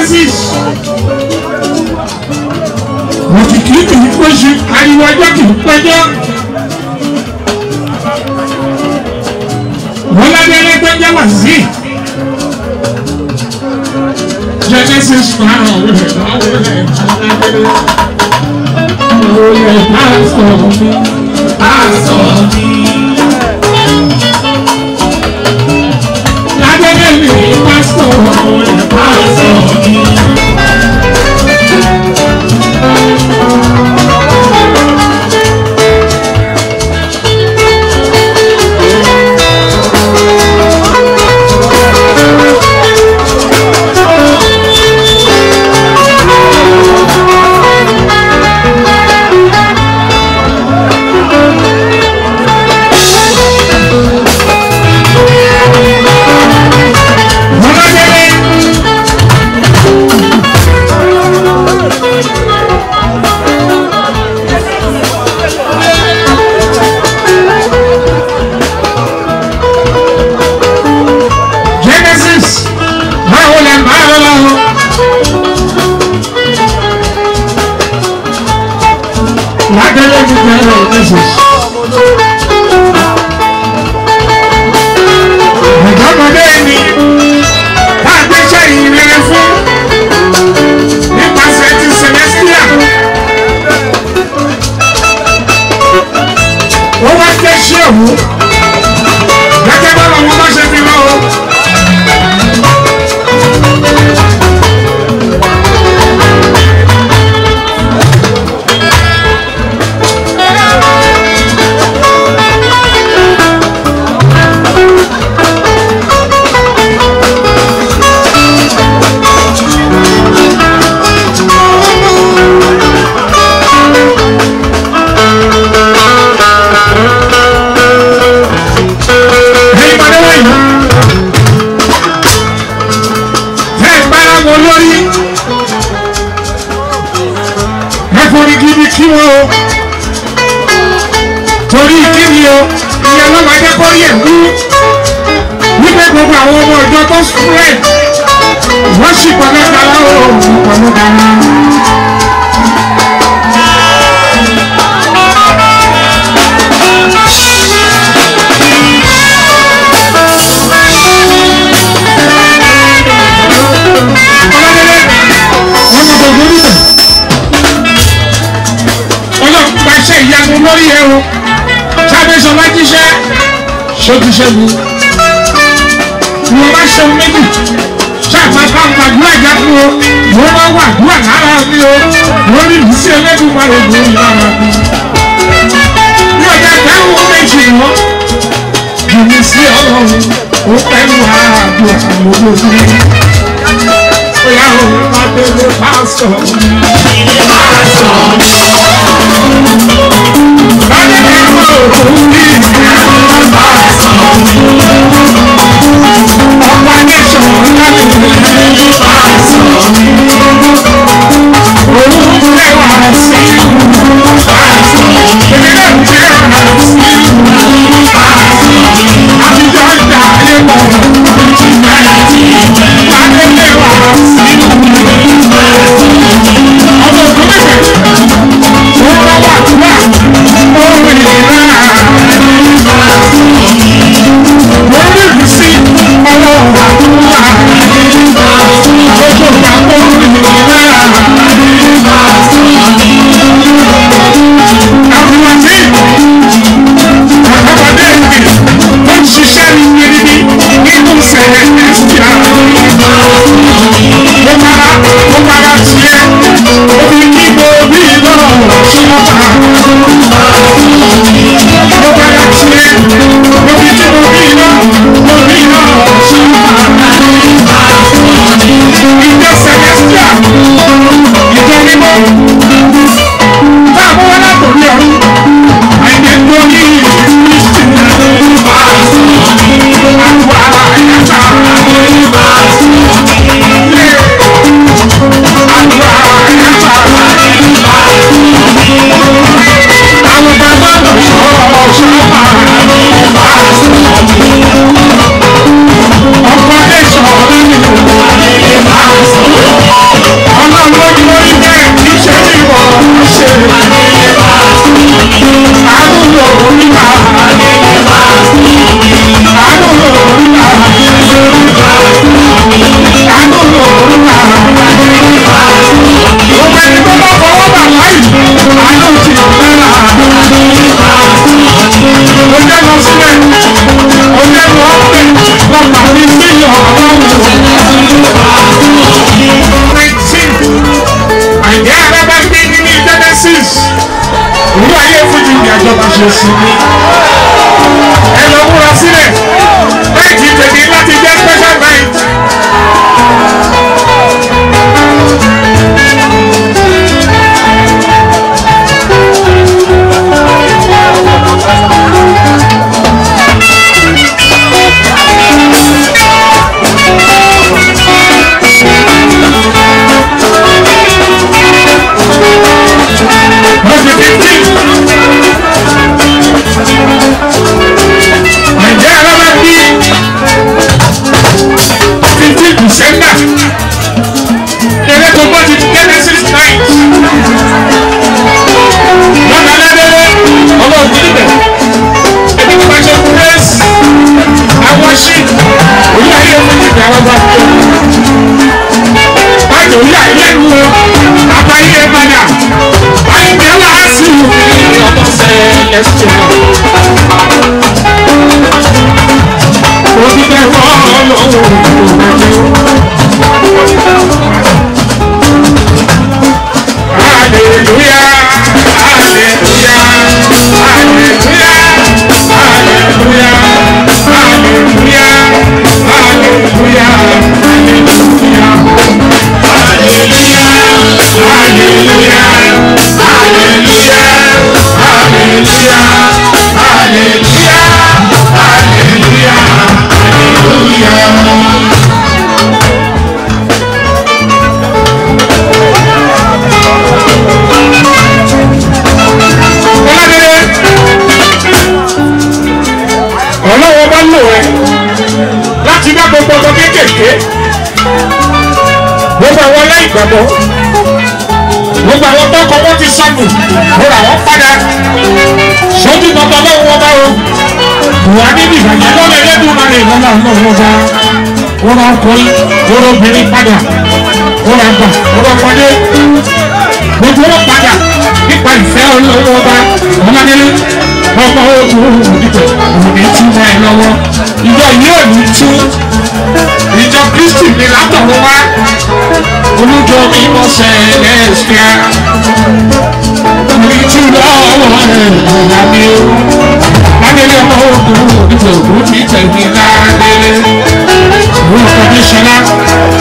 genesis òkìkí kì í péjú ariwo ọjọ́ kì í péjọ́ wọ́n lábẹ́rẹ́ tó jẹ́ wà sí genesis máa ń wọlé máa wọlé alábẹ́rẹ́ wọlé pásítọ̀ mi pásítọ̀ mi. lábẹ́rẹ́ mi pásítọ̀ wọlé pásítọ̀ mi. Genesis báwo lẹ báwo lọ. Lágbẹ́lẹ́ mi bẹ̀rẹ̀ Genesis. Ọ̀dọ́mọdé mi bá a gbéṣẹ́ ìrere fún nípasẹ̀ ti Celestia. Ó wá jẹ́ ṣé òun. Gẹ́gẹ́ bá wọn bá ṣe fi lọ́wọ́. ẹ̀yin padà wáyé ẹ gbára wọn lórí ẹ forí gidi kí wọn o torí kíni o ìyẹn ló máa jẹ́ kó yẹ kú wípé gbogbo àwọn ọmọ ìjọ tó spread wọ́n sì pọ̀lọ́ dára o pọ̀lọ́ dára. ọmọ gbogbo níbẹ̀ ọlọ́run pàṣẹ ìyanu lórí ẹ o sábẹ́sọ bá jíṣẹ́ ṣókíṣẹ́ mi wọ́n bá ṣe méjì ṣáàpá bá ń gbàdúrà já fún o wọ́n bá wà dúrà lára mi o wọ́n rí ìrísí ẹlẹ́dùn máa lè gbòòrò lára mi. bí ọjà dáhùn méjì mọ́ jùmí sí ọlọ́run ó pẹ̀lú àádùn àwọn olóògbé. Bóyá o máa bẹ̀rẹ̀ pásítọ̀ mi. Pásítọ̀ mi. Báyọ̀ ní àwọn òkú mi. Pásítọ̀ mi. Ọ̀pá nation láti lè pásítọ̀ mi. Òun lẹ́wà sí pásítọ̀ mi. Èmi náà jẹ́ ọ̀nà sí pásítọ̀ mi. Àtijọ́ ìjà ayé mọ̀ ìjìnlẹ̀ ìjìnlẹ̀. Báyọ̀ lẹ́wà sí ọmọ òkú bẹ̀rẹ̀. Wọ́n bá wà túbà. Ó rìn rà. Wọ́n rí ìrísí ọwọ́ àdúrà. ṣe sinmi. ẹ lọ múra sílẹ̀ báyìí tèmi láti jẹ́ special night. Lọ́sẹ̀ fifteen. Nàìjíríà lọ́la bí fifteen December. Eré tó bọ́ ti Genesis night. Lọ́nà aládélé ọlọ́run níbẹ̀. Ẹni tó bá ṣe praise àwọn ṣì orí ayé fún ìgbà àwọn bá tó. Báyọ̀ orí ayé lu àbáyé padà. Àìjẹ́ wàásù ọmọ sẹ́lẹ̀sì. Òdìdẹ fọ́ ọlọ́run Hallelujah, hallelujah, hallelujah, hallelujah, hallelujah, hallelujah, Ọlọ́dẹ̀dẹ̀ ọlọ́wọ́ bá lò ẹ́ láti dá gbogbo ọmọ kéékèèké gbogbo àwọn aláìgbàgbọ́ gbogbo àwọn tọkọ wọn ti sọnù mo rà wọn padà sójú tọtọ lọ́wọ́ wọn bá o wà níbi ìbàjẹ́ lọ́lẹ̀ lẹ́dùn máa lè lọ́nà lọ́wọ́ bá wọn rà ọkùnrin wọn rà obìnrin padà wọn rà gbà wọn rà ọmọdé gbogbo wọn padà nípa ìfẹ́ olówó bá ọmọdé ọmọ ogun òdìbò òní túmọ̀ ẹ lọ́wọ́ ìjọ yóò ní tú ìjọ kristi ní látọ̀wọ́ wá olùjọ mímọ́ sẹ́lẹ̀sìkíà ní tú lọ́wọ́ ẹ̀ ọ̀làmí o ládélé ọmọ ogun òdìbò òní tẹ̀mí ládélé orúkọ ní sọlá